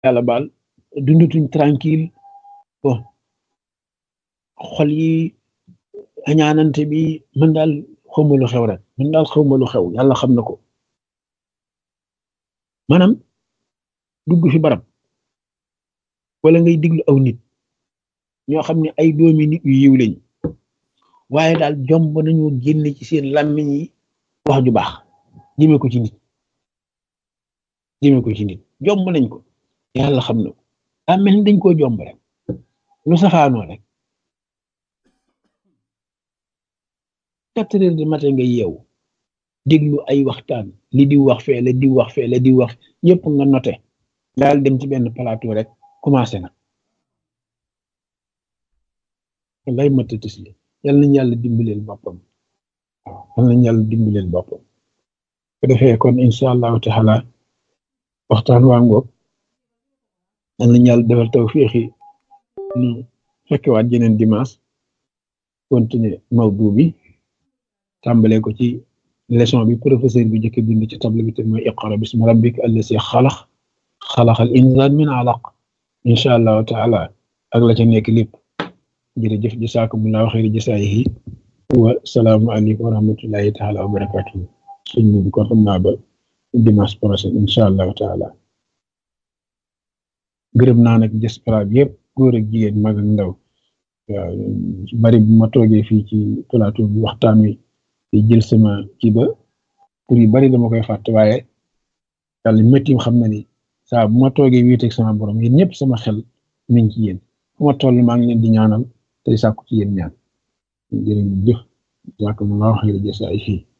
yàlla baal dundatuñ tranquille bon xol yi añaanante bi man daal xawma lu xew rek man daal xawma lu xew yàlla xam na ko maanaam dugg fi barab wala ngay diglu aw nit ñoo xam ne ay doomi nit yu yiw lañ waaye daal jomb nañu génne ci seen làmmiñ yi wax ju baax jëme ko ci nit jëme ko ci nit jomb nañ ko yàlla xam na ko daa mel ni dañ koo jomb rek lu safaanoo rek quatre heures de matin nga yeewu déglu ay waxtaan li di wax fee la di wax fee la di wax ñëpp nga noté daal dem ci benn plateau rek commencé na lay matatis li yal nañ yàlla dimbaleel boppam waaw yal nañ yàlla dimbaleel boppam ko defee kon incha allahu taala waxtaan waa ngoog yal nañ yàlla defal tawfiixi nu fekkewaat jeneen dimanche continuer mawdu bi tàmbalee ko ci leçon bi professeur bi jëkk bind ci table bi te mooy iqra bismi rabbika allasi xalax xalaxal insaan min alaq incha allahu taala ak la ca nekk lépp jërëjëf jasaakumullahu xayri jasaayihi wa salaamu aleykum wa rahmatullahi taala wa barakatuhu sëñ bi kon xam naa ba dimanche prochain incha allahu taala gërëm naa nag diaspora bi yëpp góor ak jigéen mag ak ndaw waaw bari bu ma toogee fii ci plateau bi waxtaan wi di jël sama kii ba pour yu bari dama koy fàtte waaye yàlla métti xam na ni saa bu ma toogee wéeteeg sama borom yéen ñëpp sama xel mi ngi ci yéen fu ma toll maa ngi leen di ñaanal tey sàkku ci yéen ñaan jërë ngeen jëf jàkk mu laa xëy na jësaay fii